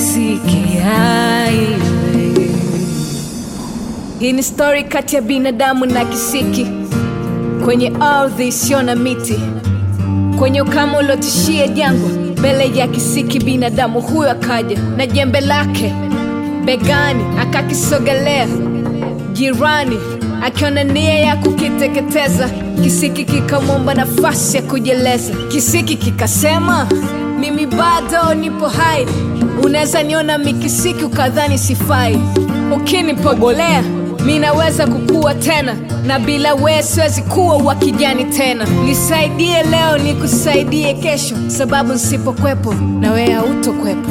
kisikia iwe. Hii ni stori kati ya binadamu na kisiki kwenye ardhi isiyo na miti, kwenye ukame uliotishia jangwa. Mbele ya kisiki binadamu huyo akaja na jembe lake begani, akakisogelea jirani, akiona nia ya kukiteketeza. Kisiki kikamwomba nafasi ya kujieleza. Kisiki kikasema, mimi bado nipo hai, unaweza niona mikisiki ukadhani sifai, ukinipogolea mi naweza kukua tena, na bila wewe siwezi kuwa wa kijani tena. Nisaidie leo, nikusaidie kesho, sababu nsipokwepo na wewe hautokwepo.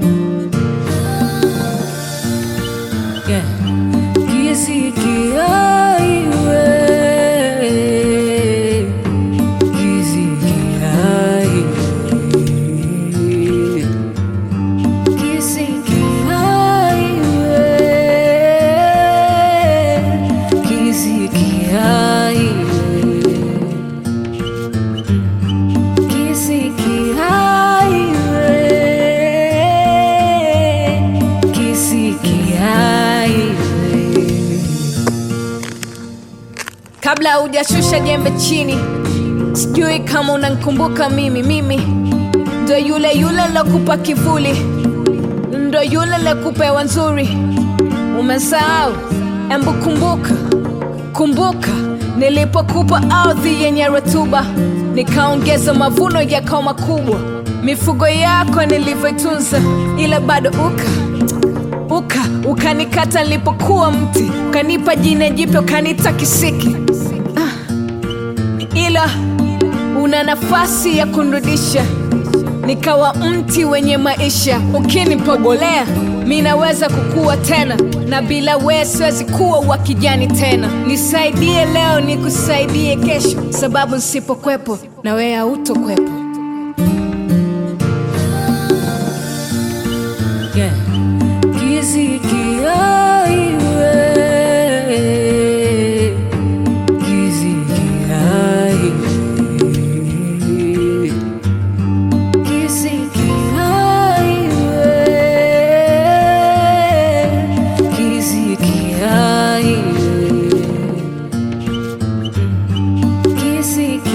Yeah. Kisikia iwe. Kisikia iwe. Kisikia iwe. Kisikia iwe. Kisikia iwe. Kisikia iwe. Kabla hujashusha jembe chini, sijui kama unankumbuka mimi. Mimi ndo yule yule lokupa kivuli, ndo yule lokupa hewa nzuri. Umesahau? Embu kumbuka, kumbuka nilipokupa ardhi yenye rutuba, nikaongeza mavuno yakawa makubwa, mifugo yako nilivyoitunza, ila bado uka uka ukanikata nilipokuwa mti, ukanipa jina jipya, ukaniita kisiki ila una nafasi ya kunrudisha nikawa mti wenye maisha. Ukinipogolea mi naweza kukua tena, na bila wewe siwezi kuwa wa kijani tena. Nisaidie leo, nikusaidie kesho, sababu nsipokwepo na wewe hautokwepo. Yeah. Kisikia iwe. Kisikia iwe. Kisikia iwe. Kisikia iwe. Kisikia